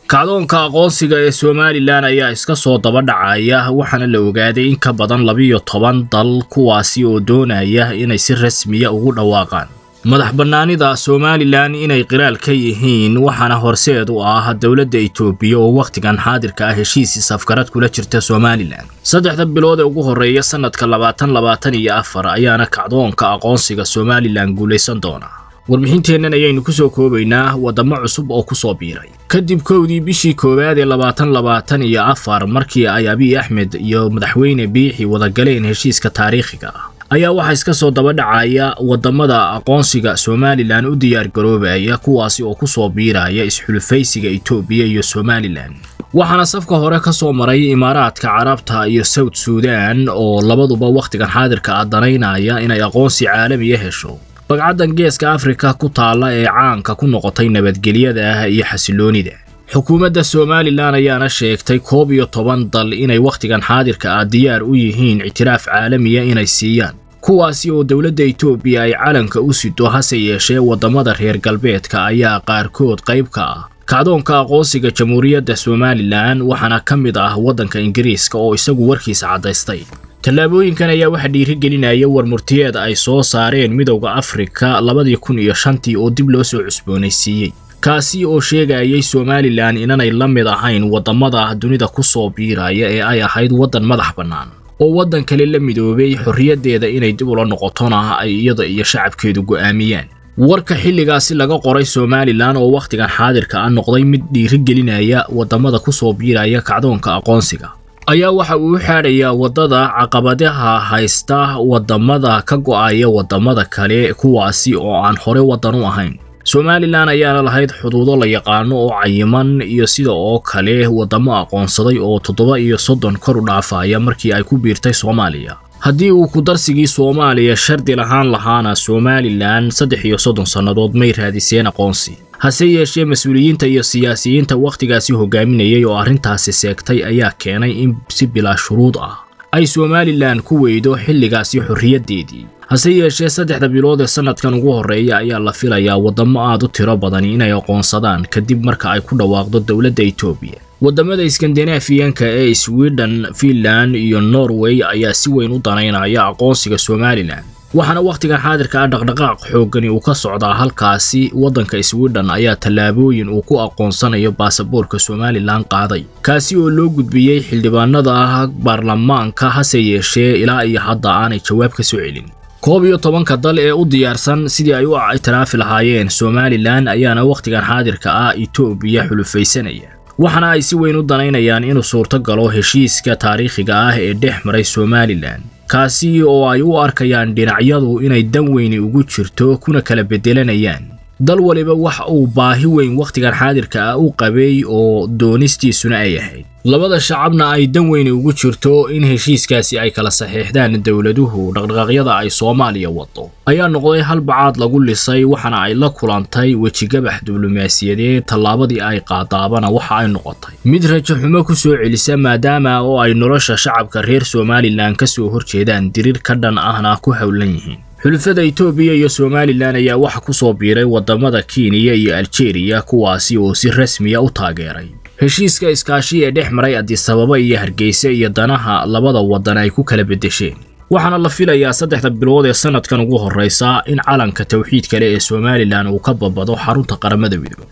kacdoonka aqoonsiga ee somalilan ayaa iska soo daba dhacaya waxaana la ogaaday in ka badan labiyo toban dal kuwaasi oo doonaya inay si rasmiya ugu dhawaaqaan madax bannaanida somalilan inay qiraal ka yihiin waxaana horseed u ah dowladda itoobiya oo wakhtigan xaadirka ah heshiisii safgarad kula jirta somalilan saddexda bilood ee ugu horreeya sannadka labaatan labaatan iyo afar ayaana kacdoonka aqoonsiga somalilan guulaysan doona warbixinteennan ayaynu ku soo koobaynaa waddamo cusub oo ku soo biiray kadib kowdii bishii koowaad ee labaatan labaatan iyo afar markii ay abiy axmed iyo madaxweyne biixi wadagaleen heshiiska taariikhiga ah ayaa waxaa iska soo daba dhacaya waddamada aqoonsiga somalilan u diyaargaroobaya kuwaasi oo ku soo biiraya isxulufaysiga itoobiya iyo somalilan waxaana safka hore ka soo maray imaaraadka carabta iyo south suudan oo labaduba wakhtigan xaadirka ah danaynaya inay aqoonsi caalamiya hesho bagcaddan geeska afrika ku taalla ee caanka ku noqotay nabadgelyada iyo xasiloonida xukuumadda somalilan ayaana sheegtay koob iyo toban dal inay wakhtigan xaadirka ah diyaar u yihiin ictiraaf caalamiya inay siiyaan kuwaasi oo dowladda itoobiya ay calanka u sido hase yeeshee waddamada reer galbeedka ayaa qaarkood qayb ka ah kacdoonka aqoonsiga jamhuuriyadda somalilan waxaana ka mid ah waddanka ingiriiska oo isagu warkiisa caddaystay tallaabooyinkan ayaa waxaa dhiirigelinaya warmurtiyeed ay soo saareen midowda afrika labadii kun iyo shantii oo dib loo soo cusboonaysiiyey kaasi oo sheegayay somalilan inanay la mid ahayn waddamada dunida ku soo biiraya ee ay ahayd waddan madax bannaan oo waddan kale la midoobay xorriyaddeeda inay dib ula noqotona ay iyada iyo shacabkeedu go'aamiyaan warka xilligaasi laga qoray somalilan oo wakhtigan xaadirka ah noqday mid dhiirigelinaya waddamada ku soo biiraya kacdoonka aqoonsiga ayaa waxa uu u xaadhayaa waddada caqabadaha haysta waddamada ka go'aya waddamada kale kuwaasi oo aan hore waddan u ahayn somalilan ayaana lahayd xuduudo la yaqaano oo cayiman iyo sida oo kale waddamo aqoonsaday oo toddoba iyo soddon kor u dhaafaya markii ay ku biirtay soomaaliya haddii uu kudarsigii soomaaliya shardi lahaan lahaana somalilan saddex iyo soddon sannadood may raadiseen aqoonsi hase yeeshee mas-uuliyiinta iyo siyaasiyiinta wakhtigaasi hogaaminayay oo arrintaasi seegtay ayaa keenay in si bilaa shuruud ah ay somalilan ku weydo xilligaasi xorriyaddeedii hase yeeshee saddexda bilood ee sannadkan ugu horreeya ayaa la filayaa waddamo aad u tiro badani inay aqoonsadaan kadib marka ay ku dhawaaqdo dowladda itoobiya waddamada iskandinafiyanka ee sweden finland iyo norway ayaa si weyn u danaynaya aqoonsiga somalilan waxaana wakhtigan xaadirka ah dhaqdhaqaaq xooggani uu ka socdaa halkaasi waddanka sweden ayaa tallaabooyin uu ku aqoonsanayo baasaboorka somalilan qaaday kaasi oo loo gudbiyey xildhibaanada baarlamaanka hase yeeshee ilaa iyo hadda aanay jawaab ka soo celin koob iyo tobanka dal ee u diyaarsan sidii ay u ictiraafi lahaayeen somalilan ayaana wakhtigan xaadirka ah itoobiya xulufaysanaya waxaana ay si weyn u danaynayaan inuu suurto galo heshiiska taariikhiga ah ee dhex maray somalilan kaasi oo ay u arkayaan dhinacyadu inay dan weyni ugu jirto kuna kala beddelanayaan dal waliba wax uu baahi weyn wakhtigan xaadirka ah u qabay oo doonistiisuna ay ahayd labada shacabna ay dan weyni ugu jirto in heshiiskaasi ay kala saxiixdaan dowladuhu dhaqdhaqaaqyada ay soomaaliya wado ayaa noqday hal bacaad lagu lisay waxaana ay la kulantay wejigabax diblomaasiyadeed tallaabadii ay qaadaabana waxa ay noqotay mid rajo xumo ku soo celisa maadaama oo ay nolosha shacabka reer somalilan ka soo horjeedaan diriir ka dhan ahna ku howlan yihiin xulufada itoobiya iyo somalilan ayaa waxa ku soo biiray waddamada kenya iyo aljeeriya kuwaasi oo si rasmiya u taageeray heshiiska iskaashi ee dhex maray adisababa iyo hargeysa iyo danaha labada waddan ay ku kala beddesheen waxaana la filayaa saddexda bilood ee sannadkan ugu horraysa in calanka tawxiid kale ee somalilan uu ka babado xarunta qaramada midoobe